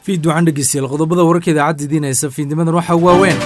fiid waxaan dhegeystayaal qodobada wararka idaacadda idiinaysa fiidnimadan waxaa waaweyn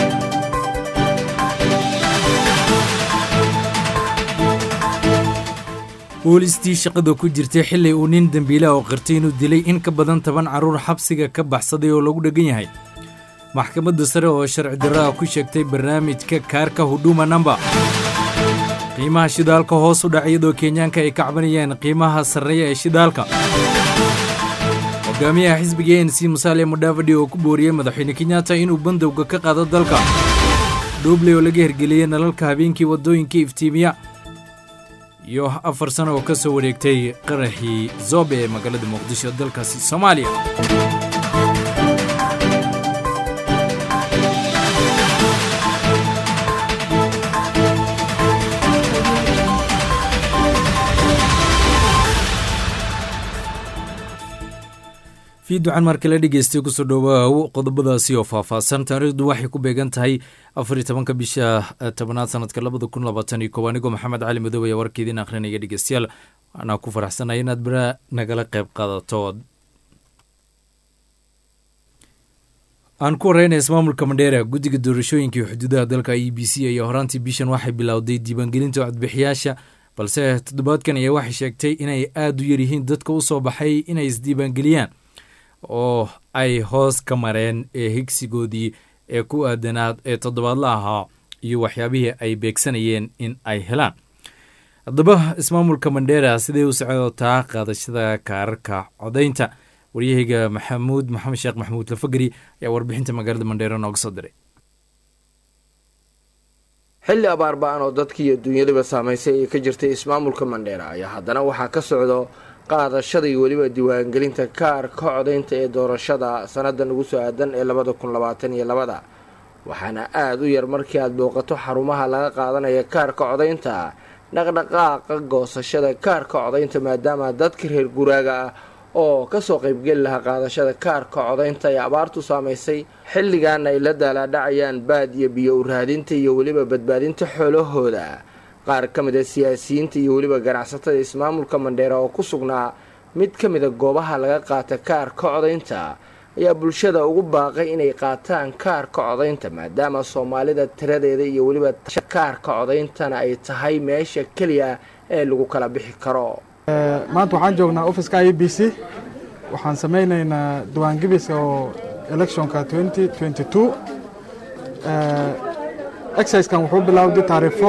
boolistii shaqada ku jirtay xili uu nin dembiila oo qirtay inuu dilay in ka badan toban carruur xabsiga ka baxsaday oo lagu dheggan yahay maxkamadda sare oo sharci darro ah ku sheegtay barnaamijka kaarka huduma namba qiimaha shidaalka hoos u dhac iyadoo kenyaanka ay ka cabanayeen qiimaha sarreeya ee shidaalka hogaamiyaha xisbiga n c musaale mudhaafadhi oo ku booriyey madaxweyne kenyatta inuu bandowga ka qaado dalka dhuubley oo laga hergeliyey nalalka habeenkii waddooyinka iftiimiya iyo afar sano oo ka soo wareegtay qaraxii zobe ee magaalada muqdisho dalkaasi soomaaliya fiiducan markale dhegeystay kusoo dhowaaw qodobadaasi oo faahfaahsan taariikhdu waxay ku beegan tahay afar iyo tobanka bisha tobanaad sanadka labada kun labaatan iyo koob anigoo maxamed cali madow ayaa warka idiin akhrinaya dhegeystayaal waanaa ku faraxsanaya inaad bera nagala qayb qaadato aan ku horeyna ismaamulka mandheera guddiga doorashooyinka iyo xuduudaha dalka e b c ayaa horaantii bishan waxay bilowday diiwaangelinta codbixiyaasha balse toddobaadkan ayaa waxay sheegtay inay aada u yaryihiin dadka u soo baxay inay isdiiwaangeliyaan oo ay hoos ka mareen ee higsigoodii ee ku aadanaad ee toddobaadla ahaa iyo waxyaabihii ay beegsanayeen in ay helaan haddaba ismaamulka mandheera siday u socotaa qaadashada kaararka codaynta waryahayga maxamuud maxamed sheekh maxamuud lafageri ayaa warbixinta magaalada mandheera nooga soo diray xilli abaar ba-an oo dadkii iyo dunyadaba saamaysay ee ka jirtay ismaamulka mandheera ayaa haddana waxaa ka socdo qaadashada iyo weliba diiwaangelinta kaarka codaynta ee doorashada sannadan ugu soo aadan ee labada kun labaatan iyo labada waxaana aada u yar markii aad booqato xarumaha laga qaadanaya kaarka codaynta dhaqdhaqaaqa goosashada kaarka codaynta maadaama dadka reer guraaga ah oo kasoo qaybgeli lahaa qaadashada kaarka codaynta ee abaartu saamaysay xilligaana ay la daalaadhacayaan baad iyo biyo u raadinta iyo weliba badbaadinta xoolahooda qaar ka mid a siyaasiyiinta iyo weliba ganacsatada ismaamulka mandheera oo ku sugnaa mid ka mida goobaha laga qaata kaarka codaynta ayaa bulshada ugu baaqay inay qaataan kaarka codaynta maadaama soomaalida tiradeeda iyo weliba kaarka codayntana ay tahay meesha keliya ee lagu kala bixi karo maanta waxaan joognaa offiska i b c waxaan samaynaynaa diwaangebiska oo electionka exciskan wuxuu bilowday taariifo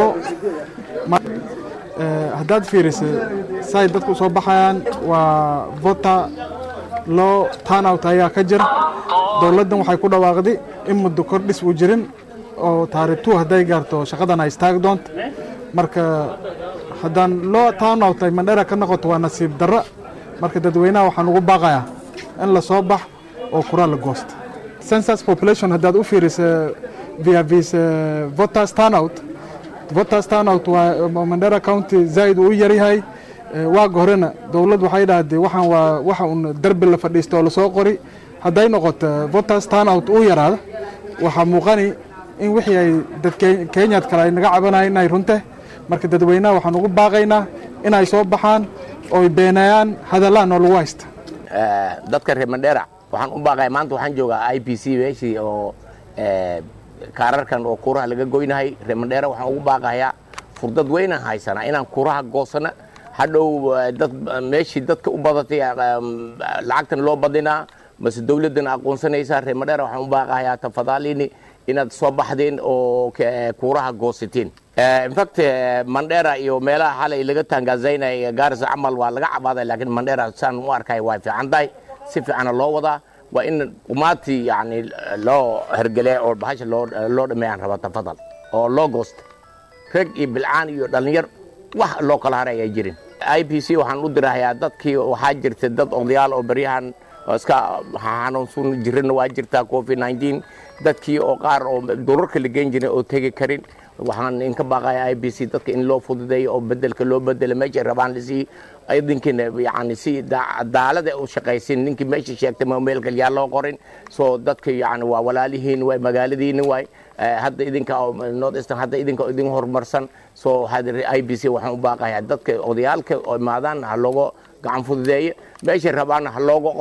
haddaad fiirisa say dadku soo baxayaan waa vota loo turnout ayaa ka jira dowladdan waxay ku dhawaaqday in muddo kordhis uu jirin oo taariikh two hadday gaarto shaqadan ay istaagi doonto marka haddaan loo turnout ay mandhera ka noqoto waa nasiib darra marka dadweynaha waxaan ugu baaqayaa in la soo bax oo kuraa la goosta census population haddaad u fiirisa via vis voters turnout voters turnout waa mandera county zaa'id uu u yaryahay waaga horena dowlad waxay dhahdee waxaan waa waxa un derbi la fadhiista oo lasoo qori hadday noqoto voters turnout uu yaraado waxaa muuqani in wixii ay dad kenyaad kale ay naga cabanayan inay runte marka dadweynaha waxaan ugu baaqaynaa inay soo baxaan ooy beenayaan hadallaan oo lagu haysta dadka reer mandheera waxaan u baaqaya maanta waxaan joogaa i b c meeshii oo kaararkan oo kuuraha laga goynahay reer mandheera waxaan ugu baaqayaa furdad weynaan haysanaa inaan kuuraha goosana hadhow dad meeshii dadka u badatay lacagtan loo badinaa mase dowladdan aqoonsanaysaa reer mandheera waxaan u baaqayaa tafadaalini inaad soo baxdeen oo kuuraha goosateen infact mandheera iyo meelaha xalay laga taangazaynay gaarisa camal waa laga cabaaday laakiin mandheera saan u arkay waa fiican tahay si fiicana loo wadaa waa in qumaati yani loo hergele oo bahasha loo dhameeyaan raba tafadal oo loo goosta rag iyo bilcaan iyo dhallinyar wax loo kala haray ayaa jirin i b c waxaan u dirahayaa dadkii waxaa jirta dad odayaal oo baryahan iska xanuunsun jirana waa jirtaa covid nineteen dadkii oo qaar oo durarka la geen jiray oo tegi karin waxaan inka baaqaya i b c dadka in loo fududeeyo oo bedelka loo bedelo meeshay rabaan lasii idinkiina yani si cadaalada u shaqaysin ninkii meesha sheegtay ma meel kalyaa loo qorin soo dadka yani waa walaalihiin waay magaaladiina waay hadda idinka north eastern hadda idinka idin horumarsan soo i b c waxaan u baaqayaa dadka odayaalka oo imaadaan ha looga gacan fududeeyo meeshay rabaana ha looga qoro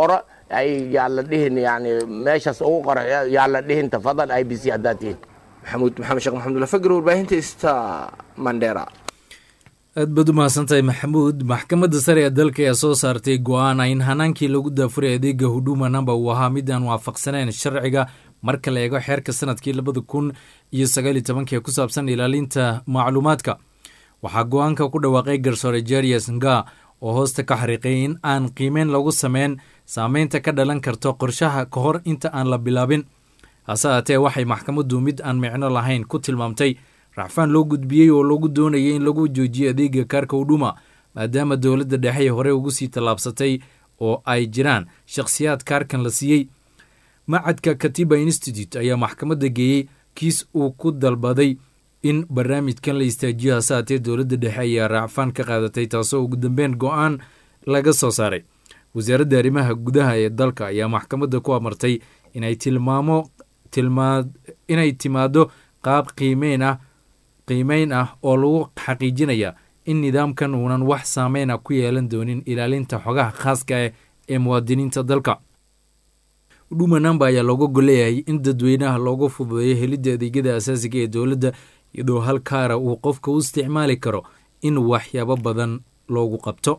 ay yaa la dhihin yani meeshaas ugu qorax yaa la dhihin tafadal i b c haddaad tihin maxamuud maxamed sheekh maxamudula fagr warbaahinta ista mandheera aad baad u mahadsantahay maxamuud maxkamadda sare ee dalka ayaa soo saartay go-aana in hanaankii lagu daafuray adeega huduma namba uu ahaa mid aan waafaqsaneyn sharciga marka la eego xeerka sanadkii labada kun iyo sagaal iyo tobankii ku saabsan ilaalinta macluumaadka waxaa go-aanka ku dhawaaqay garsoore jarius nga oo hoosta ka xariiqay in aan qiimeyn lagu sameyn saameynta ka dhalan karto qorshaha ka hor inta aan la bilaabin hase haatee waxay maxkamaddu mid aan micno lahayn ku tilmaamtay racfaan loo gudbiyey oo lagu doonayay in lagu joojiyo adeega kaarka hudhuma maadaama dowladda dhexe hore ugu sii tallaabsatay oo ay jiraan shakhsiyaad kaarkan la siiyey macadka katiba institute ayaa maxkamadda geeyey kiis uu ku dalbaday in barnaamijkan la istaajiyo hase haatee dowladda dhexe ayaa raacfaan ka qaadatay taasoo ugu dambeyn go-aan laga soo saaray wasaaradda arrimaha gudaha ee dalka ayaa maxkamadda ku amartay inay tilmaamo tilmaa inay timaado qaab qiimeyn ah qiimeyn ah oo lagu xaqiijinaya in nidaamkan uunan wax saameyn ah ku yeelan doonin ilaalinta xogaha khaaska ah ee muwaadiniinta dalka huduma namba ayaa looga golleeyahay in dadweynaha looga fududeeyo helidda adeegyada asaasiga ee dowladda iyadoo hal kaara uu qofka u isticmaali karo in waxyaabo badan loogu qabto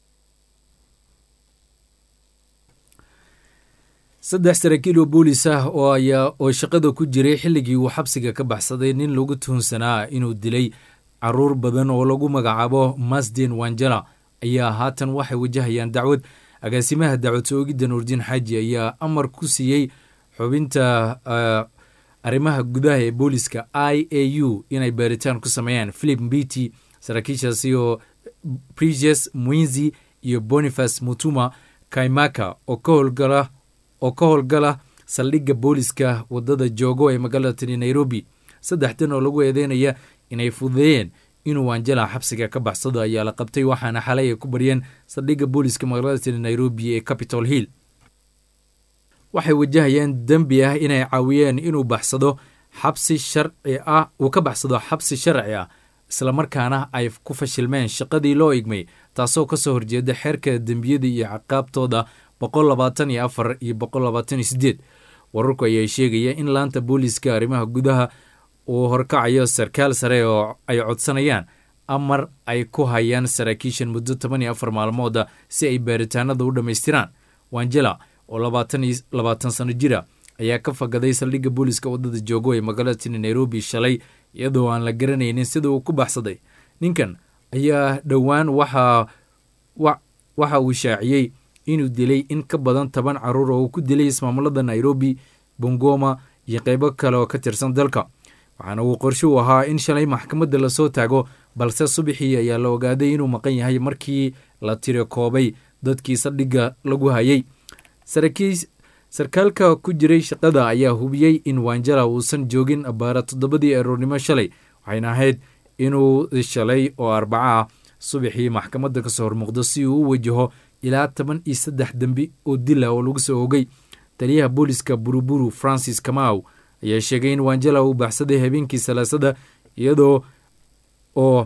saddex saraakiil oo boolis ah oo ayaa oo shaqada ku jiray xilligii uu xabsiga ka baxsaday nin lagu tuhunsanaa inuu dilay caruur badan oo lagu magacaabo masdin wanjala ayaa haatan waxay wajahayaan dacwad agaasimaha dacwad soogidda nuurdiin xaaji ayaa amar ku siiyey xubinta arrimaha gudaha ee booliska i a u inay baaritaan ku sameeyaan philip mbiti saraakiishaasi oo precious mwinzi iyo boniface mutuma kaimaka oo ka howlgala oo ka howlgala saldhigga booliska wadada joogo ee magaalada tani nairobi saddexdan oo lagu eedeynaya inay fududeeyeen inuu wanjala xabsiga ka baxsado ayaa la qabtay waxaana xalay ay ku baryeen saldhigga booliska magaalada tani nairobi ee capitol hill waxay wajahayaan dembi ah inay caawiyeen inuu baxsado xabsi sharci ah uu ka baxsado xabsi sharci ah islamarkaana ay ku fashilmeen shaqadii loo igmay taasoo kasoo horjeeda xeerka dembiyada iyo ciqaabtooda boqol labaatan iyo afar iyo boqol labaatan iyo sideed wararku ayaa sheegaya in laanta booliska arrimaha gudaha uu horkacayo sarkaal sare oo ay codsanayaan amar ay ku hayaan saraakiishan muddo toban iyo afar maalmooda si ay baaritaanada u dhammaystiraan wanjela oo labaatan iyo labaatan sano jira ayaa ka fagaday saldhigga booliska waddada joogo ee magaalada tini nairobi shalay iyadoo aan la garanaynin sida uu ku baxsaday ninkan ayaa dhowaan waxa waxa uu shaaciyey inuu dilay in ka badan toban caruur oo uu ku dilay ismaamulada nairobi bongoma iyo qeybo kale oo ka tirsan dalka waxaana uu qorshe u ahaa in shalay maxkamadda lasoo taago balse subaxii ayaa la ogaaday inuu maqan yahay markii la tiro koobay dadkii saldhigga lagu hayay sarkaalka ku jiray shaqada ayaa hubiyey in wanjala uusan joogin abaara toddobadii aroornimo shalay waxayna ahayd inuu shalay oo arbaca ah subaxii maxkamadda kasoo hormuuqdo si uu u wajaho ilaa toban iyo saddex dembi oo dila oo lagu soo ogay taliyaha booliska buruburu francis kamaw ayaa sheegay in wanjala uu baxsaday habeenkii salaasada iyadoo oo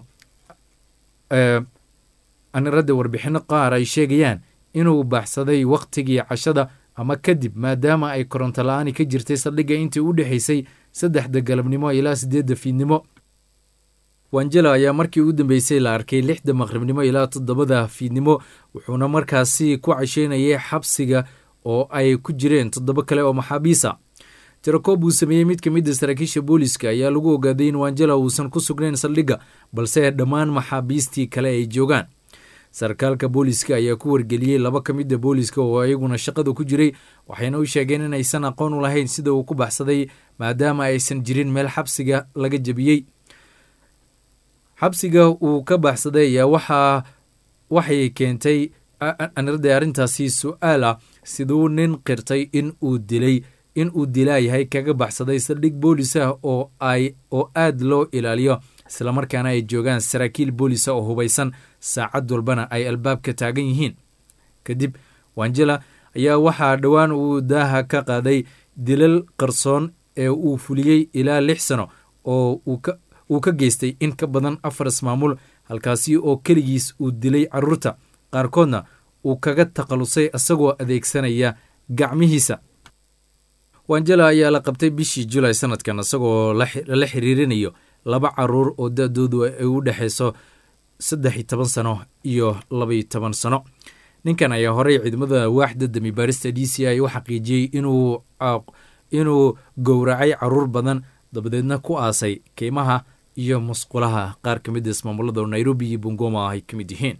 aniradda warbixino qaar ay sheegayaan inuu baxsaday wakhtigii cashada ama kadib maadaama ay koronto la-aani ka jirtay saldhigga intii u dhexaysay saddexda galabnimo ilaa siddeedda fiidnimo wanjela ayaa markii ugu dambeysay la arkay lixda maqribnimo ilaa toddobada fiidnimo wuxuuna markaasi ku casheynayay xabsiga oo ay ku jireen toddobo kale oo maxaabiisa tirakoob uu sameeyey mid ka mid a saraakiisha booliska ayaa lagu ogaaday in wanjela uusan ku sugnayn saldhigga balse dhammaan maxaabiistii kale ay joogaan sarkaalka booliska ayaa ku wargeliyey laba ka mid a booliska oo iyaguna shaqada ku jiray waxayna u sheegeen inaysan aqoon u lahayn sida uu ku baxsaday maadaama aysan jirin meel xabsiga laga jebiyey xabsiga uu ka baxsaday ayaa waxaa waxay keentay anirada arrintaasi su-aal ah siduu nin qirtay in uu dilay in uu dilaayahay kaga baxsaday saldhig boolis ah oo ay oo aada loo ilaaliyo islamarkaana ay joogaan saraakiil boolisa oo hubaysan saacad walbana ay albaabka taagan yihiin kadib wanjela ayaa waxaa dhowaan uu daaha ka qaaday dilal qarsoon ee uu fuliyey ilaa lix sano oo uu ka geystay in ka badan afar ismaamul halkaasi oo keligiis uu dilay carruurta qaarkoodna uu kaga takhallusay isagoo adeegsanaya gacmihiisa wanjela ayaa la qabtay bishii julay sanadkan isagoo lala xiriirinayo laba caruur oo da-doodu ay u dhexayso saddex iyo toban sano iyo labaiyo toban sano ninkan ayaa horey ciidamada waaxda dami baarista d c i u xaqiijiyey inuu gowracay caruur badan dabadeedna ku aasay keymaha iyo musqulaha qaar ka mid a ismaamulada oo nairobi iyo bungoma ay ka mid yihiin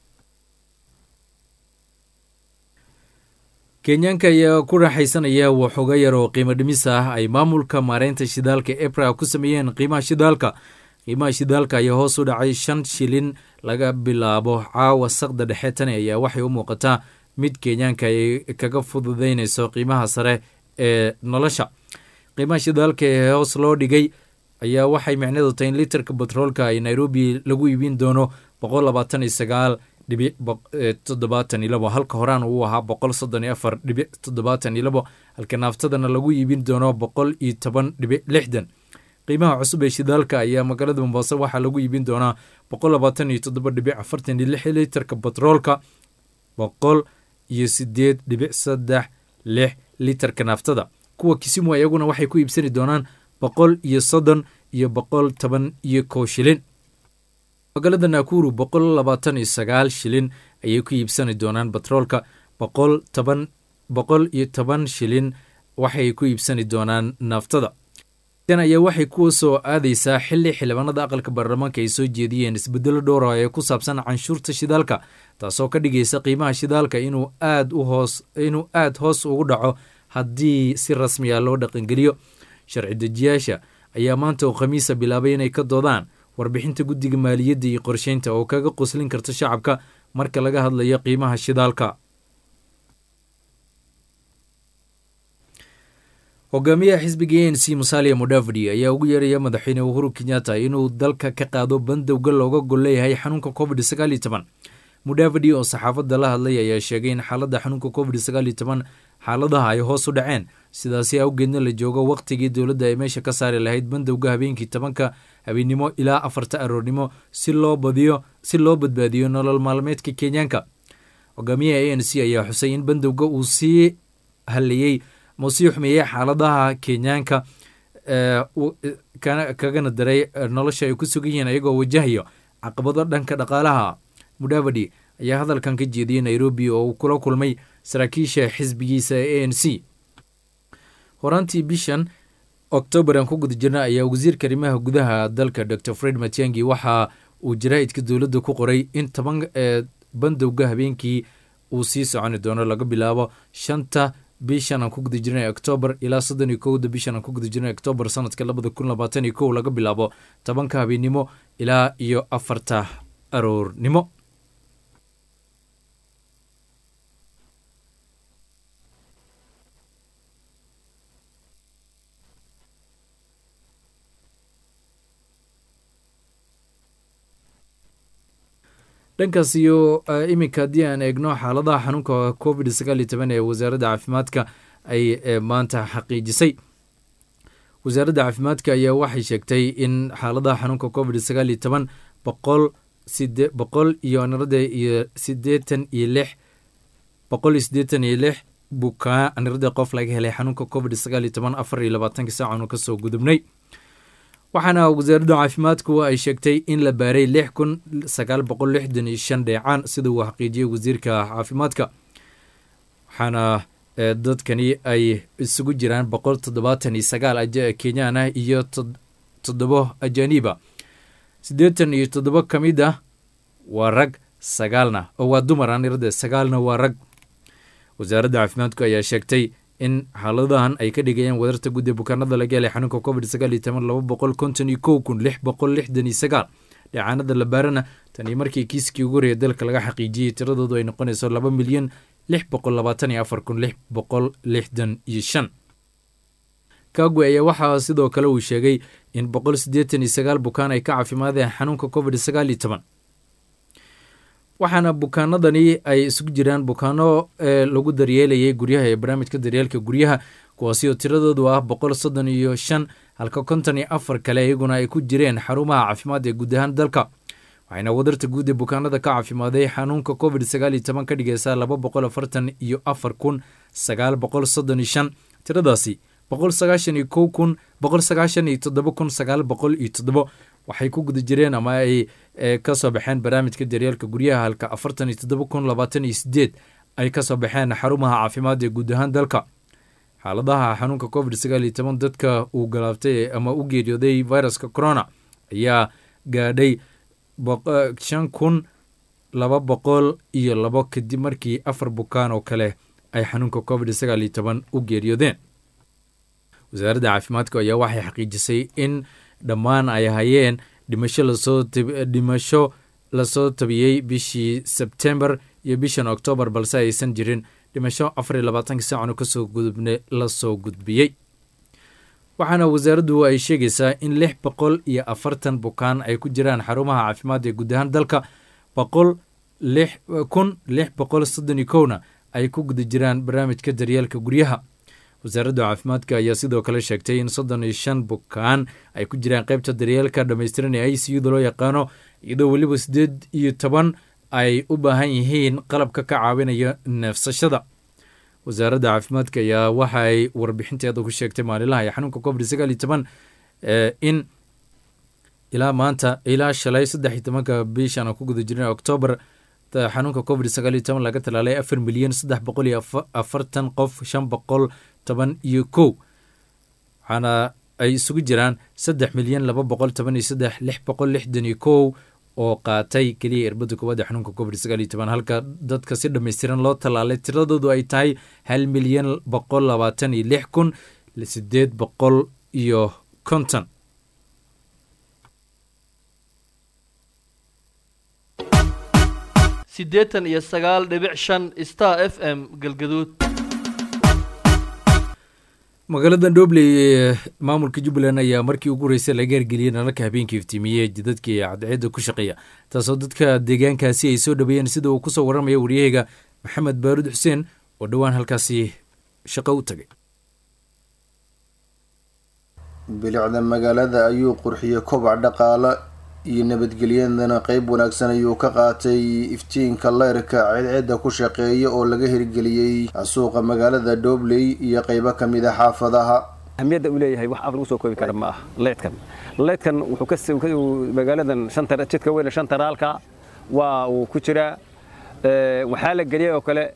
kenyaanka ayaa ku raaxaysanaya waxooga yar oo qiimo dhimis ah ay maamulka maareynta shidaalka ebra ku sameeyeen qiimaha shidaalka qiimaha shidaalka ayaa hoos u dhacay shan shilin laga bilaabo caawa saqda dhexe tani ayaa waxay u muuqataa mid kenyaanka ay kaga fududeynayso qiimaha sare ee nolosha qiimaha shidaalka ee hoos loo dhigay ayaa waxay micneedu tahay in litarka batroolka ay nairobi lagu iibin doono boqol labaatan iyo sagaal dhibic toddobaatan iyo labo halka horaan uu ahaa boqol soddon iyo afar dhibic toddobaatan iyo labo halka naaftadana lagu iibin doono boqol iyo toban dhibic lixdan qiimaha cusub ee shidaalka ayaa magaalada mombaaso waxaa lagu iibin doonaa boqol labaatan iyo toddoba dhibic afartan iyo lix litarka batroolka boqol iyo sideed dhibic saddex lix litarka naaftada kuwa kisimu iyaguna waxay ku iibsani doonaan boqol iyo soddon iyo boqol toban iyo kow shilin magaalada nakuru boqol labaatan iyo sagaal shilin ayay ku iibsani doonaan batroolka boqol toban boqol iyo toban shilin waxay ku iibsani doonaan naaftada tan ayaa waxay kuwa soo aadaysaa xili xildhibaanada aqalka baarlamaanka ay soo jeediyeen isbedelo dhowra ee ku saabsan canshuurta shidaalka taasoo ka dhigaysa qiimaha shidaalka inuu aad u hoos inuu aad hoos ugu dhaco haddii si rasmiya loo dhaqangeliyo sharci dejiyaasha ayaa maanta oo khamiisa bilaabay inay ka doodaan warbixinta guddiga maaliyadda iyo qorsheynta oo kaga qoslin karta shacabka marka laga hadlayo qiimaha shidaalka hogaamiyaha xisbiga a n c musalia mudavadi ayaa ugu yeeraya madaxweyne uhuru kenyatta inuu dalka ka qaado bandowga looga gol leeyahay xanuunka covid sagaal iyo toban mudavadi oo saxaafadda la hadlay ayaa sheegay in xaaladda xanuunka covid sagaal iyo toban xaaladaha ay hoos u dhaceen sidaasi awgeedna la joogo wakhtigii dowladda ay meesha ka saari lahayd bandowga habeenkii tobanka habeennimo ilaa afarta aroornimo si loo badiyo si loo badbaadiyo nolol maalmeedka kenyaanka hogaamiyaha a n c ayaa xusay in bandowga uu sii hallayey ma sii xumeeyey xaaladaha kenyaanka kagana daray nolosha ay ku sugan yihiin ayagoo wajahayo caqabado dhanka dhaqaalaha mudavadi ayaa hadalkan ka jeediyey nairobi oo uu kula kulmay saraakiisha xisbigiisa ee a n c horaantii bishan oktoobar aan ku guda jirna ayaa wasiirka arrimaha gudaha dalka dor fred matiangi waxa uu jaraa'idka dowladda ku qoray in toban bandowga habeenkii uu sii soconi doono laga bilaabo shanta bishan aan ku guda jirnay oktoobar ilaa soddon iyo kowda bishan aan ku guda jirnay oktoobar sanadka labada kun labaatan iyo kow laga bilaabo tobanka habeennimo ilaa iyo afarta aroornimo dhankaas iyo iminka haddii aan eegno xaaladaha xanuunka covid sagaal iyo toban ee wasaaradda caafimaadka ay maanta xaqiijisay wasaaradda caafimaadka ayaa waxay sheegtay in xaaladaha xanuunka covid sagaal iyo toban boqol side boqol iyo nirada iyo sideetan iyo lix boqol iyo sideetan iyo lix bukaa nirada qof laga helay xanuunka covid sagaal iyo toban afar iyo labaatanka saacaanu kasoo gudubnay waxaana wasaaradda caafimaadku ay sheegtay in la baaray lix kun sagaal boqol lixdan iyo shan dheecaan sida uu xaqiijiyey wasiirka caafimaadka waxaana dadkani ay isugu jiraan boqol toddobaatan iyo sagaal kenyaan ah iyo toddobo ajaniiba siddeetan iyo toddobo ka mid ah waa rag sagaalna oo waa dumar anirada sagaalna waa rag wasaaradda caafimaadku ayaa sheegtay in xaaladahan ay ka dhigayaan wadarta gudda bukaanada laga helay xanuunka covid sagaal iyo toban laba boqol konton iyo kow kun lix boqol lixdan iyo sagaal dheecaanada la baarana tanii markii kiiskii ugu horeeya dalka laga xaqiijiyey tiradoodu ay noqonayso laba milyan lix boqol labaatan iyo afar kun lix boqol lixdan iyo shan kagwe ayaa waxaa sidoo kale uu sheegay in boqol siddeetan iyo sagaal bukaan ay ka caafimaadeen xanuunka covid sagaal iyo toban waxaana bukaanadani ay isugu jiraan bukaano lagu daryeelayay guryaha ee barnaamijka daryeelka guryaha kuwaasi oo tiradoodu ah boqol soddon iyo shan halka konton iyo afar kale iyaguna ay ku jireen xarumaha caafimaad ee guud ahaan dalka waxayna wadarta guud ee bukaanada ka caafimaaday xanuunka covid sagaal iyo toban ka dhigaysaa laba boqol afartan iyo afar kun sagaal boqol soddon iyo shan tiradaasi boqol sagaashan iyo kow kun boqol sagaashan iyo toddoba kun sagaal boqol iyo toddobo waxay ku guda jireen ama ay ka soo baxeen barnaamijka daryeelka guryaha halka afartan iyo toddoba kun labaatan iyo sideed ay ka soo baxeen xarumaha caafimaad ee guud ahaan dalka xaaladaha xanuunka covid sagaal iyo toban dadka uu galaabtay ama u geeriyooday viruska corona ayaa gaadhay shan kun laba boqol iyo labo kadib markii afar bukaan oo kale ay xanuunka covid sagaal iyo toban u geeriyoodeen wasaaradda caafimaadka ayaa waxay xaqiijisay in dhammaan ay hayeen dhimasho lasoo dhimasho lasoo tabiyey bishii sebtembar iyo bishan oktoobar balse aysan jirin dhimasho afar iyo labaatanka saacano kasoo gudubne lasoo gudbiyey waxaana wasaaraddu ay sheegaysaa in lix boqol iyo afartan bukaan ay ku jiraan xarumaha caafimaad ee guud ahaan dalka boqol lix kun lix boqol soddon iyo kowna ay ku guda jiraan barnaamijka daryeelka guryaha wasaaradda caafimaadka ayaa sidoo kale sheegtay in soddon iyo shan bukaan ay ku jiraan qaybta daryeelka dhammaystiran ee i c uda loo yaqaano iyadoo weliba siddeed iyo toban ay u baahan yihiin qalabka ka caawinaya neefsashada wasaaradda caafimaadka ayaa waxa ay warbixinteeda ku sheegtay maalinlaha ee xanuunka covid sagaal iyo toban in ilaa maanta ilaa shalay saddex iyo tobanka bishan aan ku guda jirna oktoobar xanuunka covid sagaal iyo toban laga talaalay afar milyan saddex boqol iyo afartan qof shan boqol toban iyo kow waxaana ay isugu jiraan saddex milyan laba boqol toban iyo saddex lix boqol lixdan iyo kow oo qaatay keliya irbadda koowaad ee xanuunka covid sagaal iyo toban halka dadka si dhammaystiran loo tallaalay tiradoodu ay tahay hal milyan boqol labaatan iyo lix kun sideed boqol iyo konton siddeetan iyo sagaal dhibic shan star f m galgaduud magaalada dhobley ee maamulka jubbaland ayaa markii ugu horeysay laga hergeliyey nalalka habeenkii iftiimiyey jidadkii cadceedda ku shaqeeya taasoo dadka deegaankaasi ay soo dhaweeyeen sida uu kusoo warramaya waryaheyga maxamed baaruud xuseen oo dhowaan halkaasi shaqo u tagay bilicda magaalada ayuu qurxiyey kobac dhaqaale iyo nabadgelyadana qeyb wanaagsan ayuu ka qaatay iftiinka leyrka ceedceedda ku shaqeeya oo laga hirgeliyey suuqa magaalada dhobley iyo qeybo kamid a xaafadaha ahmiyadda uu leeyahay wax af lagu soo koobi kara ma ah leydkan leydkan wuxuu ka magaaladan shanta jidka weyne shanta raalka waa uu ku jiraa waxaa la geliyey oo kale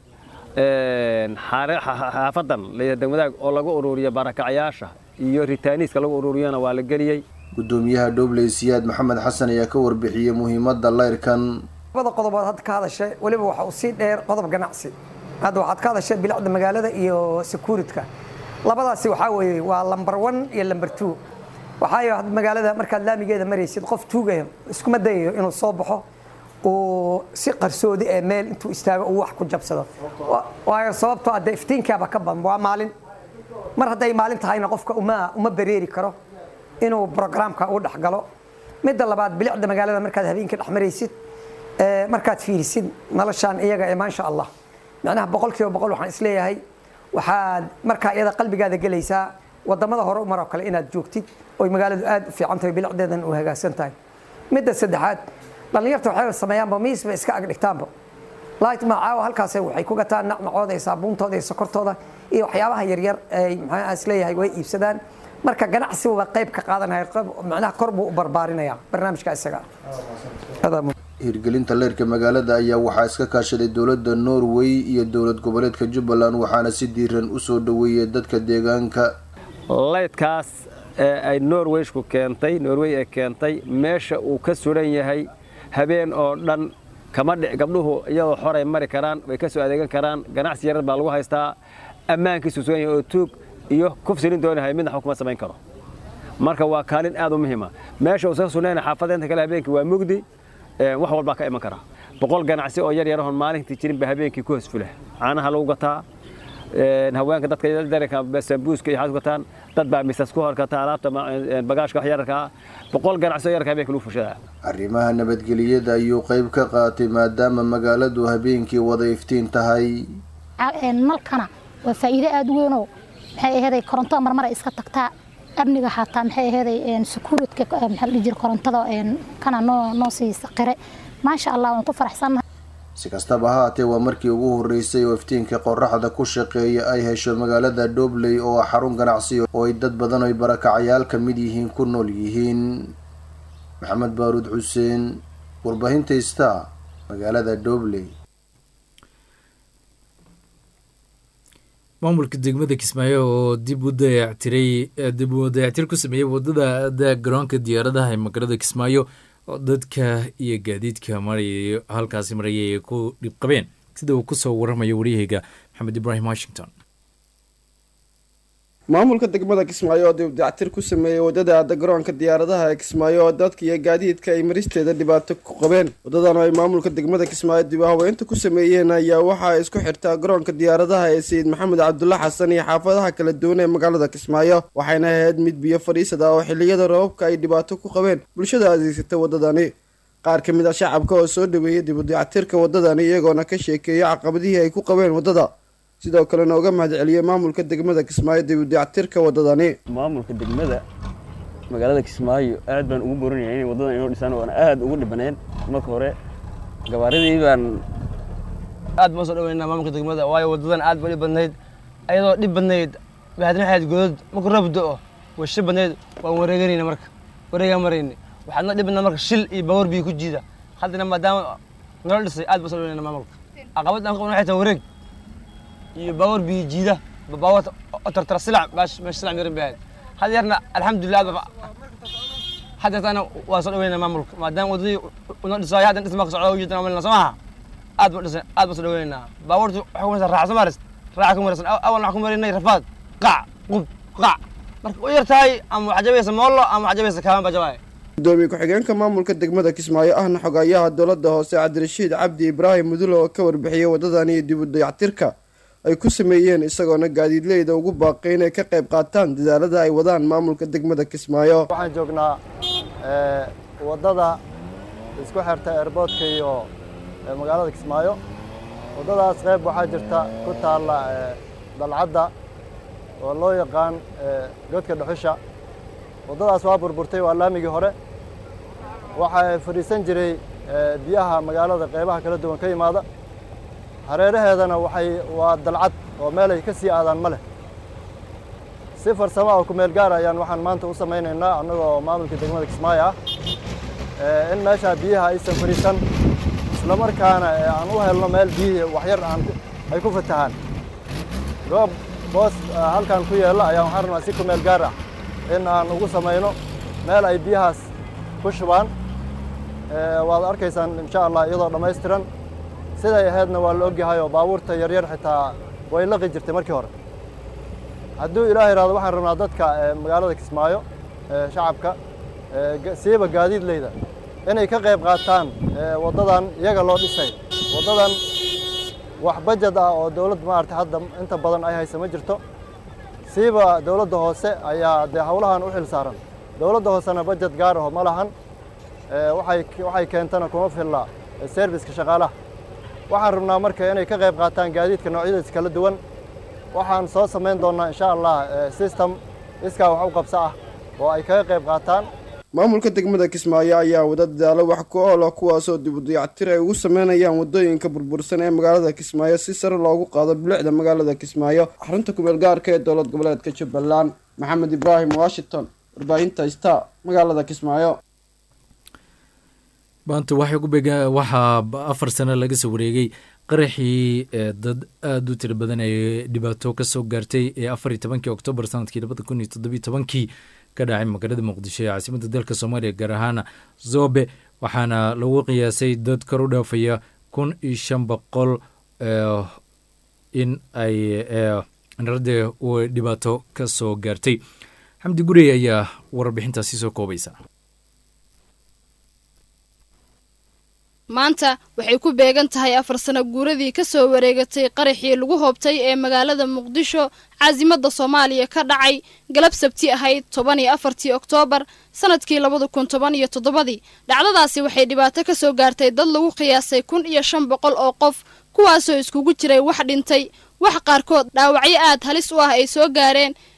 xaafadan degmadaag oo lagu ururiya barakacayaasha iyo ritaaniiska lagu ururiyana waa la geliyey gudoomiyaha dhobley siyaad maxamed xasan ayaa ka warbixiyey muhiimadda leyrkan labada qodobood hadda ka hadashay weliba waxa uu sii dheer qodob ganacsi hadda waxaad ka hadashay bilicda magaalada iyo securityka labadaasi waxaa weeye waa lamber one iyo lamber two waxaayo hadda magaalada markaad laamigeeda maraysid qof tuugaya iskuma dayayo inuu soo baxo uu si qarsoodi ee meel intuu istaago uu wax ku jabsado waayo sababtoo adde iftiinkaaba ka badan waa maalin mar hadday maalin tahayna qofka uma uma bereeri karo inuu brograamka u dhexgalo midda labaad bilicda magaalada markaad habeenkii dhex maraysid markaad fiirisid noloshaan iyaga ee maasha allah macnaha boqol kiiba boqol waxaan isleeyahay waxaad markaa iyada qalbigaada gelaysaa wadamada hore umar oo kale inaad joogtid oy magaaladu aad u fiican tahay bilicdeedan u hagaagsan tahay midda saddexaad dhallinyarta waxay sameeyaanba miis bay iska agdhigtaanba light macaawa halkaas waxay ku gataan nacnacooda iyo saabuuntooda iyo sokortooda iyo waxyaabaha yaryar ay maxaa isleeyahay way iibsadaan marka ganacsi waa qayb ka qaadanaya macnaha kor buu u barbaarinaya barnaamijka isaga hirgelinta leyrka magaalada ayaa waxaa iska kaashaday dowladda norway iyo dowlad goboleedka jubbaland waxaana si diiran usoo dhaweeyay dadka deegaanka leydkaas ee ay norwayshku keentay norway ee keentay meesha uu ka suran yahay habeen oo dhan kama dhic gabdhuhu iyadoo xoray mari karaan way ka soo adeegan karaan ganacsi yarar baa lagu haystaa ammaankiisu sugan yahay oo tuug iyo kufsilin doonahay midna xukuma samayn karo marka waa kaalin aad u muhiima meesha uusan sunayn xaafadeenta kale habeenkii waa mugdi wax walbaa ka iman kara boqol ganacsi oo yar yarahon maalintii jirin ba habeenkii ku hosfula caanaha lagu gataa haweenka dadka daranka sambuuska iyo xaad gataan dad baa misas ku horkata alaabta bagaashka wax yararka boqol ganacsi oo yararka habeenkii lagu fushada arrimaha nabadgelyada ayuu qayb ka qaatay maadaama magaaladu habeenkii wada iftiin tahay nalkana waa faa'iido aad u weynoo maxay aheeday koronto marmara iska tagtaa amniga xataa maxay aheeday secuuritka maxaa la dhihi jira korontada kana noo noo sii qire maasha allah waan ku faraxsannahay si kastaba ha haatee waa markii ugu horeysay oo iftiinka qoraxda ku shaqeeya ay hesho magaalada dhobley oo ah xarun ganacsi oo ay dad badan oy barakacayaal ka mid yihiin ku nool yihiin maxamed baaruud xuseen warbaahinta star magaalada dhobley maamulka degmada kismaayo oo dib u dayactiray dib u dayactir ku sameeyey wadada garoonka diyaaradaha ee magaalada kismaayo oo dadka iyo gaadiidka maraya halkaasi marayay ay ku dhibqabeen sida uu kusoo waramayo waryaheyga maxamed ibraahim washington maamulka degmada kismaayo oo dib dayactir ku sameeyey wadada aada garoonka diyaaradaha ee kismaayo oo dadka iyo gaadiidka ay maristeeda dhibaato ku qabeen wadadan oo ay maamulka degmada kismaayo dib haweynta ku sameeyeen ayaa waxa ay isku xirtaa garoonka diyaaradaha ee sayid maxamed cabdulla xasan iyo xaafadaha kala duwan ee magaalada kismaayo waxayna ahayd mid biyo fadhiisad ah oo xilliyada roobabka ay dhibaato ku qabeen bulshada adeegsata wadadani qaar ka mid a shacabka oo soo dhaweeyey dib u dayactirka wadadani iyagoona ka sheekeeyay caqabadihii ay ku qabeen wadada sidoo kalena uga mahad celiyey maamulka degmada kismaayo dib u dayactirka wadadani maamulka degmada magaalada kismaayo aad baan ugu borinaya inay wadadan inoo dhisaan oona aad ugu dhibaneen marka hore gabaaridii baan aad baan soo dhaweynaa maamulka degmada waayo wadadan aad ba dhib badnayd ayadoo dhib badnayd bahadna waxayd godod marka roob do-o way shil badnayd waan wareeganayna marka wareegaan marayna waxaadna dhib badnaa marka shil iyo baabuur biyo ku jiida haddana maadaama nala dhisay aad baan soo dhaweynaa maamulka caqabad aan qabno waxay tahay wareeg iyo baabuur biyo jiida baabuurta oo tartara silac baash meesha silac miran bay ahayd had yarna alxamdulilah aad had yartaana waa soo dhaweynaa maamulka maadaama wadadii una dhisaayo haddan dhismaa ka socda ujeedana malina soo maha aad baan dhisay aad baan soo dhaweynaa baabuurta waxay ku maraysaa raaxa soo maris raaxa ku maraysan awalna waxaa ku maraynay rafaad qac qub qac marka u yar tahay ama waxaa jabaysa moollo ama waxaa jabaysa kaaban baa jabaaya gudoomiye ku-xigeenka maamulka degmada kismaayo ahna xogayaha dowladda hoose cabdirashiid cabdi ibraahim mudulo oo ka warbixiyey wadadani iyo dib u dayactirka ay ku sameeyeen isagoona gaadiidleyda ugu baaqay inay ka qayb qaataan dadaalada ay wadaan maamulka degmada kismaayo waxaan joognaa waddada isku xirta airboodka iyo magaalada kismaayo waddadaas qayb waxaa jirta ku taalla dalcadda oo loo yaqaan godka dhuxusha waddadaas waa burburtay waa laamigii hore waxaa fadhiisan jiray biyaha magaalada qaybaha kala duwan ka yimaada hareeraheedana waxay waa dalcad oo meel ay ka sii aadaan ma leh si farsamo oo kumeel gaar ayaan waxaan maanta u samaynaynaa annagoo maamulka degmada kismaayo ah in meeshaa biyaha aysan fadhiisan islamarkaana aan u helno meel biyihii waxyar aan ay ku fatahaan goob boos halkan ku yeella ayaan waxaan rabnaa si kumeel gaar ah in aan ugu samayno meel ay biyahaas ku shubaan waad arkaysaan insha allah iyadoo dhammaystiran siday ahaydna waa la ogyahay oo baabuurta yaryar xitaa way laqi jirtay markii hore hadduu ilaah yidhahdo waxaan rabnaa dadka magaalada kismaayo shacabka siiba gaadiidleyda inay ka qayb qaataan waddadan iyaga loo dhisay waddadan wax bajad ah oo dowladd maarata hadda inta badan ay haysa ma jirto siiba dowladda hoose ayaa dee howlahan u xil saaran dowladda hoosena bajad gaar aho ma lahan waxay waxay keentana kuma filla serviska shaqaalaha waxaan rabnaa marka inay ka qayb qaataan gaadiidka noocyadiisa kala duwan waxaan soo samayn doonnaa insha allah system iskaa wax u qabso ah oo ay kaga qayb qaataan maamulka degmada kismaayo ayaa wada dadaalo wax ku oola kuwaasoo dib u dayactir ay ugu sameynayaan waddooyinka burbursan ee magaalada kismaayo si sare loogu qaado bilicda magaalada kismaayo xarunta kumeel gaarka ee dowlad goboleedka jubbaland maxamed ibraahim washington warbaahinta star magaalada kismaayo maanta waxay ku beega waxaa afar sano laga soo wareegay qaraxii dad aada u tiro badan ee dhibaato kasoo gaartay ee afar iyo tobankii oktoobar sanadkii labada kun iyo toddobiyo tobankii ka dhacay magaalada muqdisho ee caasimadda dalka soomaaliya gaar ahaan zobe waxaana lagu qiyaasay dad kor u dhaafaya kun iyo shan boqol in ay naradde u dhibaato ka soo gaartay xamdi gurey ayaa warbixintaasi soo koobaysa maanta waxay ku beegan tahay afar sano guuradii ka soo wareegatay qaraxii lagu hoobtay ee magaalada muqdisho caasimadda soomaaliya ka dhacay galab sabti ahayd toban iyo afartii oktoobar sanadkii labada kun toban iyo toddobadii dhacdadaasi waxay dhibaato ka soo gaartay dad lagu qiyaasay kun iyo shan boqol oo qof kuwaasoo iskugu jiray wax dhintay wax qaarkood dhaawacyo aad halis u ah ay soo gaareen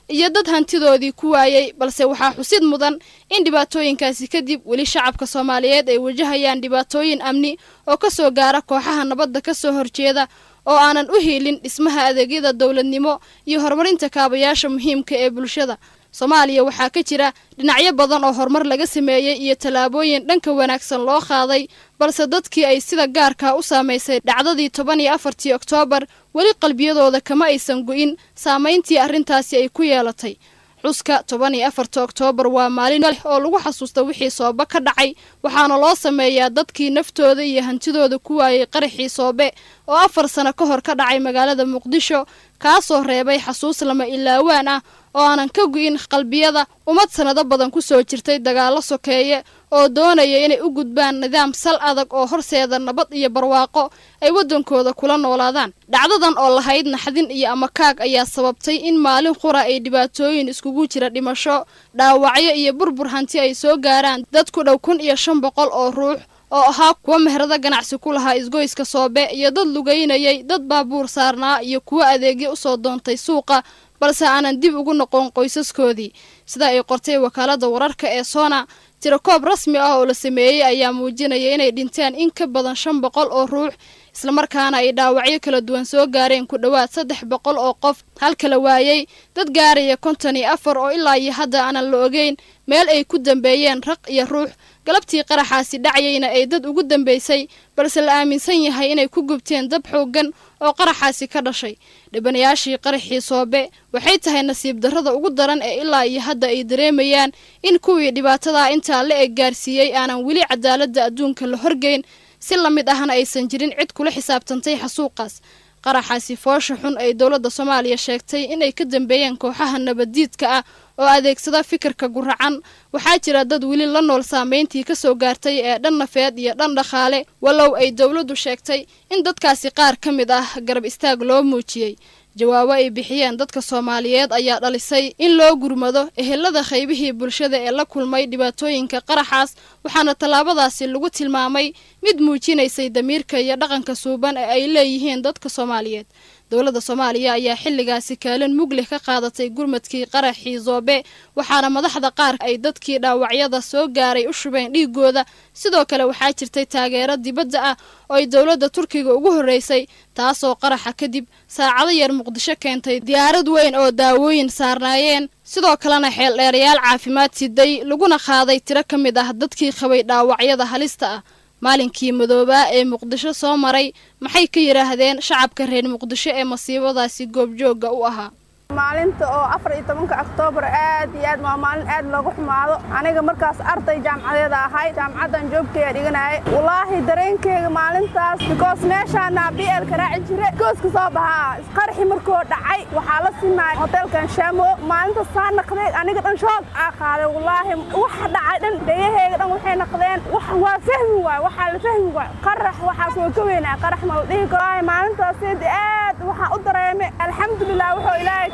iyo dad hantidoodii ku waayey balse waxaa xusid mudan in dhibaatooyinkaasi kadib weli shacabka soomaaliyeed ay wajahayaan dhibaatooyin amni oo ka soo gaara kooxaha nabadda ka soo horjeeda oo aanan u hiilin dhismaha adeegyada dowladnimo iyo horumarinta kaabayaasha muhiimka ee bulshada soomaaliya waxaa ka jira dhinacyo badan oo horumar laga sameeyey iyo tallaabooyin dhanka wanaagsan loo qaaday balse dadkii ay sida gaarkaa u saamaysay dhacdadii toban iyo afartii oktoobar weli qalbiyadooda kama aysan go'in saamayntii arrintaasi ay ku yeelatay xuska toban iyo afarta oktoobar waa maalin leh oo lagu xasuusta wixii soobe ka dhacay waxaana loo sameeyaa dadkii naftooda iyo hantidooda ku waayey qaraxii soobe oo afar sano ka hor ka dhacay magaalada muqdisho kaasoo reebay xasuus lama ilaawaan ah oo aanan ka gu'in qalbiyada ummad sannado badan ku soo jirtay dagaallo sokeeye oo doonaya inay u gudbaan nidaam sal adag oo horseeda nabad iyo barwaaqo ay waddankooda kula noolaadaan dhacdadan oo lahayd naxdin iyo amakaag ayaa sababtay in maalin qura ay dhibaatooyin iskugu jira dhimasho dhaawacyo iyo burbur hanti ay soo gaaraan dad ku dhow kun iyo shan boqol oo ruux oo ahaa kuwa meherado ganacsi ku lahaa isgoyska soobe iyo dad lugaynayay dad baabuur saarnaa iyo kuwo adeegyo usoo doontay suuqa balse aanan dib ugu noqon qoysaskoodii sida ay qortay wakaalada wararka ee sona tirakoob rasmi ah oo la sameeyey ayaa muujinaya inay dhinteen in ka badan shan boqol oo ruux islamarkaana ay dhaawacyo kala duwan soo gaareen ku dhowaad saddex boqol oo qof halka la waayey dad gaaraya konton iyo afar oo ilaa iyo hadda aanan la ogeyn meel ay ku dambeeyeen raq iyo ruux galabtii qaraxaasi dhacyayna ay dad ugu dambaysay balse la aaminsan yahay inay ku gubteen dab xooggan oo qaraxaasi ka dhashay dhibanayaashii qaraxii soobe waxay tahay nasiib darrada ugu daran ee ilaa iyo hadda ay dareemayaan in kuwii dhibaatadaa intaa la eg gaarsiiyey aanan weli cadaaladda adduunka la horgeyn si la mid ahna aysan jirin cid kula xisaabtantay xasuuqaas qaraxaasi foosha xun ay dowladda soomaaliya sheegtay inay ka dambeeyeen kooxaha nabaddiidka ah oo adeegsada fikirka guracan waxaa jira dad weli la nool saamayntii ka soo gaartay ee dhan nafeed iyo dhan dhaqaale wallow ay dowladdu sheegtay in dadkaasi qaar ka mid ah garab istaag loo muujiyey jawaabo ay bixiyeen dadka soomaaliyeed ayaa dhalisay in loo gurmado ehelada qaybihii bulshada ee la kulmay dhibaatooyinka qaraxaas waxaana tallaabadaasi lagu tilmaamay mid muujinaysay damiirka iyo dhaqanka suuban ee ay leeyihiin dadka soomaaliyeed dowladda soomaaliya ayaa xilligaasi kaalin muglih ka qaadatay gurmadkii qaraxii zoobe waxaana madaxda qaar ay dadkii dhaawacyada soo gaaray u shubeen dhiigooda sidoo kale waxaa jirtay taageero dibadda ah oo ay dowladda turkiga ugu horreysay taasoo qaraxa kadib saacado yar muqdisho keentay diyaarad weyn oo daawooyin saarnaayeen sidoo kalena xeeldheerayaal caafimaad siday laguna qaaday tiro ka mid ah dadkii qabay dhaawacyada halista ah maalinkii madoobaa ee muqdisho soo maray maxay ka yidhaahdeen shacabka reer muqdisho ee masiibadaasi goobjoogga u ahaa maalinta oo afar iyo tobanka oktoobar aad iyo aad waa maalin aad loogu xumaado aniga markaas arday jaamcadeeda ahay jaamacaddan joogkaya dhiganaya wallaahi dareenkeyga maalintaas bikoos meeshaana bielka raaci jire gooska soo bahaa isqarxi markoo dhacay waxaa la simaay hoteelkan shaamo maalinta saa naqday aniga dhan shoog aa qaaday wallaahi waxa dhacay dhan dhegaheyga dhan waxay naqdeen wax waa fahmi waay waxaa la fahmi waay qarax waxaas way ka weynaa qarax ma la dhihi karo maalintaas aad waxaa u dareemay alxamdulilah wuxuu ilaahay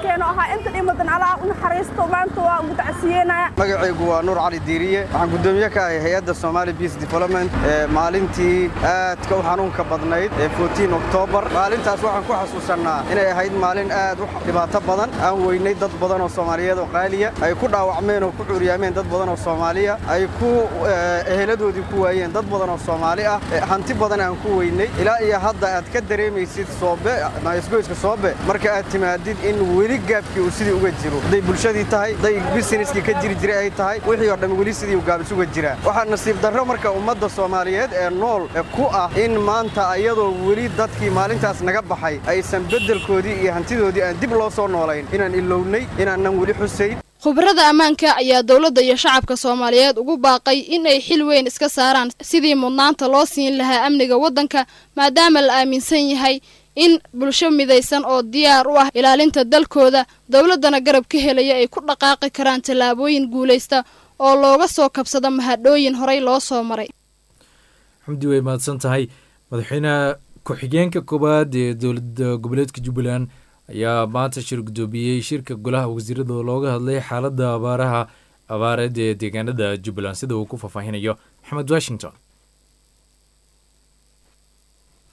magacaygu waa nuur cali diiriye waxaan guddoomiye ka ahay hay-adda somaali beace development ee maalintii aadka u xanuunka badnayd ee fotiin oktoobar maalintaas waxaan ku xasuusannaa inay ahayd maalin aad u dhibaato badan aan weynay dad badan oo soomaaliyeed oo qaaliya ay ku dhaawacmeen oo ku cuuryaameen dad badan oo soomaaliya ay ku eheladoodii ku waayeen dad badan oo soomaali ah hanti badan aan ku weynay ilaa iyo hadda aad ka dareemaysid soobe isgoyska soobe marka aad timaadid in weli gaabkii uu sidii uga jiro hadday bulshadii tahay hadday busineskii ka jiri jiray ay tahay wixii oo dhan weli sidii uu gaabis uga jiraa waxaa nasiib darro marka ummadda soomaaliyeed ee nool ku ah in maanta iyadoo weli dadkii maalintaas naga baxay aysan beddelkoodii iyo hantidoodii aan dib loo soo noolayn inaan ilownay inaanan weli xusayn khubarada ammaanka ayaa dowladda iyo shacabka soomaaliyeed ugu baaqay in ay xil weyn iska saaraan sidii mudnaanta loo siin lahaa amniga waddanka maadaama la aaminsan yahay in bulsho midaysan oo diyaar u ah ilaalinta dalkooda dowladdana garab ka helaya ay ku dhaqaaqi karaan tallaabooyin guulaysta oo looga soo kabsado mahadhooyin horey loo soo maray xamdi way mahadsan tahay madaxweyne ku-xigeenka koowaad ee dowladda goboleedka jubbaland ayaa maanta shir guddoomiyey shirka golaha wasiirada oo looga hadlay xaaladda abaaraha abaareed ee deegaanada jubbaland sida uu ku faahfaahinayo maxamed washington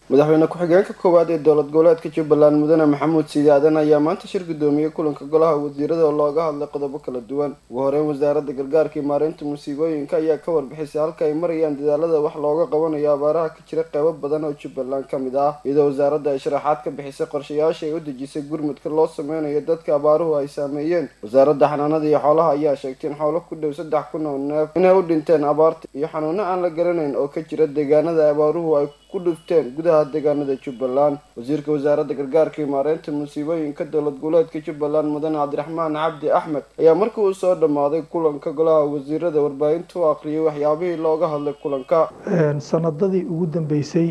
madaxweyne ku-xigeenka koowaad ee dowlad goboleedka jubbaland mudane maxamuud siidi aadan ayaa maanta shir gudoomiyey kulanka golaha wasiirada oo looga hadlay qodobo kala duwan ugu horeyn wasaaradda gargaarka iyo maareynta musiibooyinka ayaa ka warbixisay halka ay marayaan dadaalada wax looga qabanayo abaaraha ka jira qeybo badan oo jubbaland ka mid ah iyadoo wasaaradda ay sharaxaad ka bixisay qorshayaasha ay u dejisay gurmudka loo sameynayo dadka abaaruhu ay saameeyeen wasaaradda xanaanada iyo xoolaha ayaa sheegtay in xoolo ku dhow saddex kun oo neef inay u dhinteen abaarta iyo xanuuno aan la garanayn oo ka jira deegaanada abaaruhu ay ku dhufteen gudaha deegaanada jubbaland wasiirka wasaaradda gargaarka iyo maareynta musiibooyinka dowlad goboleedka jubbaland mudane cabdiraxmaan cabdi axmed ayaa markii uu soo dhammaaday kulanka golaha wasiirada warbaahinta u akhriyay waxyaabihii looga hadlay kulanka sanadadii ugu dambeysay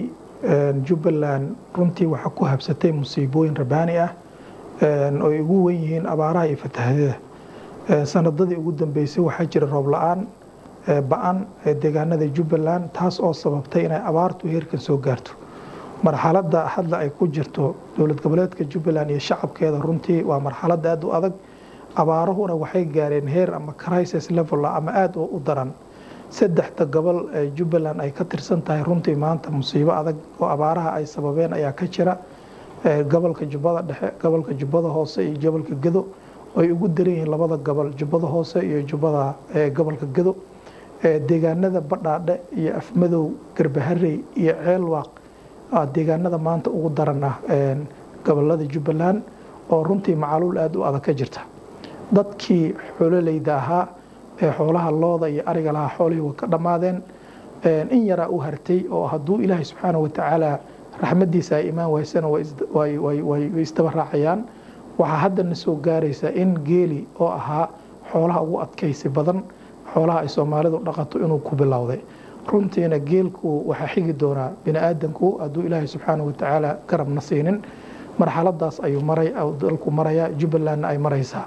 jubbaland runtii waxaa ku habsatay musiibooyin rabaani ah oo ay ugu wen yihiin abaaraha iyo fatahaadada sanadadii ugu dambeysay waxaa jira roob la-aan ba-an deegaanada jubbaland taas oo sababtay inay abaartu heerkan soo gaarto marxaladda hadda ay ku jirto dowlad goboleedka jubbaland iyo shacabkeeda runtii waa marxalad aada u adag abaaruhuna waxay gaareen heer ama crisis level ama aada u daran saddexda gobol ee jubbaland ay ka tirsan tahay runtii maanta musiibo adag oo abaaraha ay sababeen ayaa ka jira gobolka jubbada dhexe gobolka jubbada hoose iyo gobolka gedo ay ugu daran yihiin labada gobol jubbada hoose iyo jubbada gobolka gedo deegaanada badhaadhe iyo afmadow garbaharey iyo ceelwaaq deegaanada maanta ugu daran ah gobolada jubbaland oo runtii macaluul aada u adag ka jirta dadkii xoololeyda ahaa ee xoolaha looda iyo ariga lahaa xoolihii way ka dhammaadeen in yaraa u hartay oo hadduu ilaahay subxaana watacaala raxmadiisa ay imaan waysana way isdaba raacayaan waxaa haddana soo gaaraysa in geeli oo ahaa xoolaha ugu adkaysi badan xoolaha ay soomaalidu dhaqato inuu ku bilowday runtiina geelku waxaa xigi doonaa bini aadanku hadduu ilaahay subxaana watacaala garabna siinin marxaladaas ayuu maray dalku maraya jubbalandna ay maraysaa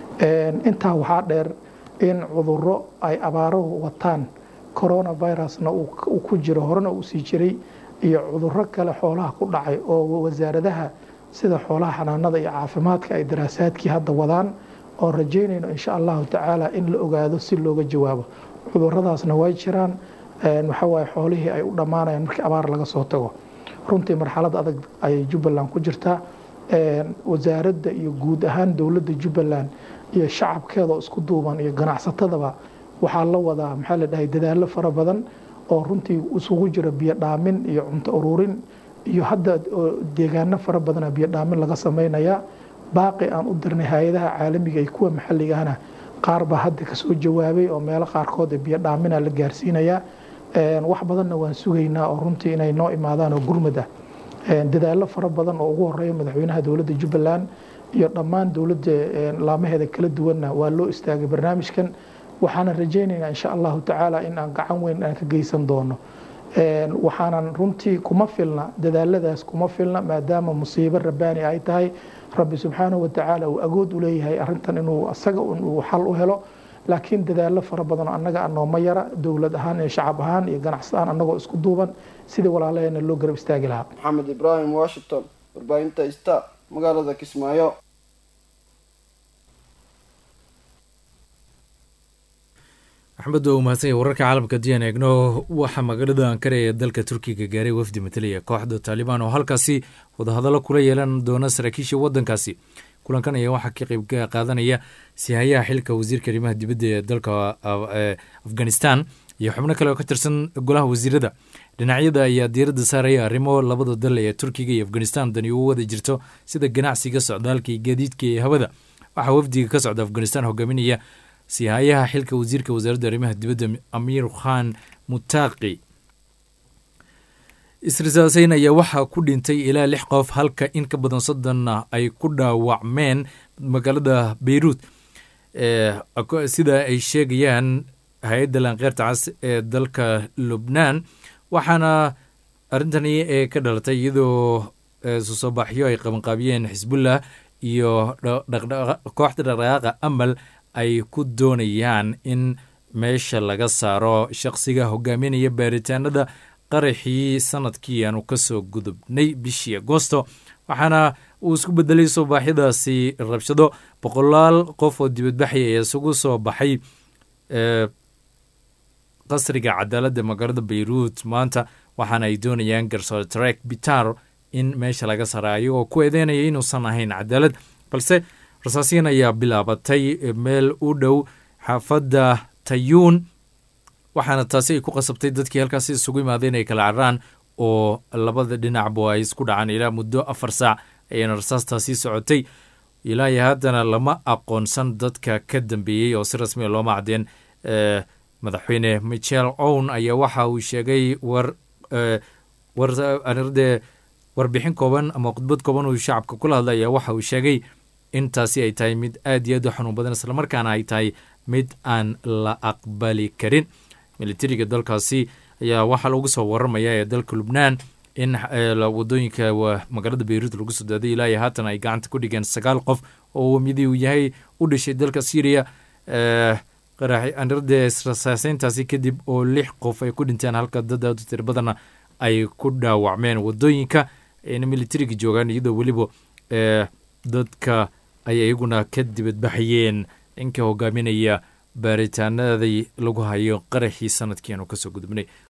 intaa waxaa dheer in cuduro ay abaaruhu wataan coronavirusna uu ku jiro horena uu sii jiray iyo cuduro kale xoolaha ku dhacay oo wasaaradaha sida xoolaha xanaanada iyo caafimaadka ay daraasaadkii hadda wadaan oo rajaynayno insha allahu tacaala in la ogaado si looga jawaabo cuduradaasna way jiraan waxawaaye xoolihii ay u dhammaanayaan markii abaar laga soo tago runtii marxalad adag ayay jubbaland ku jirtaa wasaaradda iyo guud ahaan dowladda jubbaland iyo shacabkeeda oo isku duuban iyo ganacsatadaba waxaa la wadaa maxaa la dhahay dadaallo fara badan oo runtii isugu jira biyo dhaamin iyo cunto ururin iyo hadda deegaano fara badana biyo dhaamin laga samaynayaa baaqi aan u dirnay hay-adaha caalamiga iyo kuwa maxalliga ahna qaar baa hadda kasoo jawaabay oo meelo qaarkood biyo dhaamina la gaarsiinayaa wax badanna waan sugaynaa oo runtii inay noo imaadaan oo gurmad ah dadaallo fara badan oo ugu horeeya madaxweynaha dowladda jubbaland iyo dhammaan dowladda laamaheeda kala duwanna waa loo istaagay barnaamijkan waxaana rajaynaynaa insha allahu tacaala in aan gacan weyn aan ka geysan doono waxaanan runtii kuma filna dadaaladaas kuma filna maadaama musiibo rabbaani ay tahay rabbi subxaanahu watacaala uu agood u leeyahay arrintan inuu asaga uu xal u helo laakiin dadaallo fara badan oo annaga anooma yara dowlad ahaan iyo shacab ahaan iyo ganacsi ahaan annagoo isku duuban sidii walaalaheena loo garab istaagi lahaa maxamed ibraahim washington warbaahinta sta magaalada kismaayo axmed waa umahadsanya wararka caalamka diyan eegno waxaa magaalada ankara ee dalka turkiga gaaray wafdi matalaya kooxda taalibaan oo halkaasi wadahadallo kula yeelan doona saraakiisha waddankaasi kulankan ayaa waxaa ka qeyb qaadanaya sihayaha xilka wasiirka arrimaha dibadda ee dalka afghanistan iyo xubno kale oo ka tirsan golaha wasiirada dhinacyada ayaa diiradda saaraya arrimo labada dal ee turkiga iyo afghanistan dani ugu wada jirto sida ganacsiga socdaalka iyo gaadiidka ee hawada waxaa wafdiga ka socda afghanistan hogaaminaya sihayaha xilka wasiirka wasaaradda arrimaha dibadda amiir khan mutaaqi isrisaaseyn ayaa waxaa ku dhintay ilaa lix qof halka in ka badan soddonna ay ku dhaawacmeen magaalada beyruut sida ay sheegayaan hay-adda laanqeyrta cas ee dalka lubnaan waxaana arrintani ee ka dhalatay iyadoo susoobaxyo ay qabanqaabiyeen xisbullah iyo kooxda dhaqdhaqaaqa amal ay ku doonayaan in meesha laga saaro shaqsiga hogaaminaya baaritaanada qaraxii sanadkii aanu kasoo gudubnay bishii agosto waxaana uu isku bedelay soobaaxyadaasi rabshado boqolaal qof oo dibadbaxay ee isugu soo baxay qasriga cadaaladda magaalada bayruut maanta waxaana ay doonayaan garsoore tarek bitar in meesha laga saara ayagoo ku eedeynaya inuusan ahayn cadaalad balse rasaasiyan ayaa bilaabatay meel u dhow xaafadda tayuun waxaana taasi ay ku qasabtay dadkii halkaasi isugu imaadeen ay kala cararaan oo labada dhinacba ay isku dhacaan ilaa muddo afar saac ayaana rasaastaasi socotay ilaa iyo haddana lama aqoonsan dadka ka dambeeyey oo si rasmiya looma cadeen madaxweyne michel own ayaa waxa uu sheegay war warde warbixin kooban ama khudbad kooban uu shacabka kula hadlay ayaa waxa uu sheegay in taasi ay tahay mid aad iyo aad u xanuun badan islamarkaana ay tahay mid aan la aqbali karin militariga dalkaasi ayaa waxaa lagu soo warramaya ee dalka lubnaan in wadooyinka magaalada beyruut lagu soo daaday ilaa iyo haatan ay gacanta ku dhigeen sagaal qof oo midii uu yahay u dhashay dalka syriya qaraxanirde rasaaseyntaasi kadib oo lix qof ay ku dhinteen halka dad aad u tir badanna ay ku dhaawacmeen wadooyinka ayna militariga joogaan iyadoo weliba dadka ay iyaguna ka dibadbaxayeen ninka hogaaminaya baaritaanadii lagu hayo qaraxii sanadkiianu kasoo gudubnay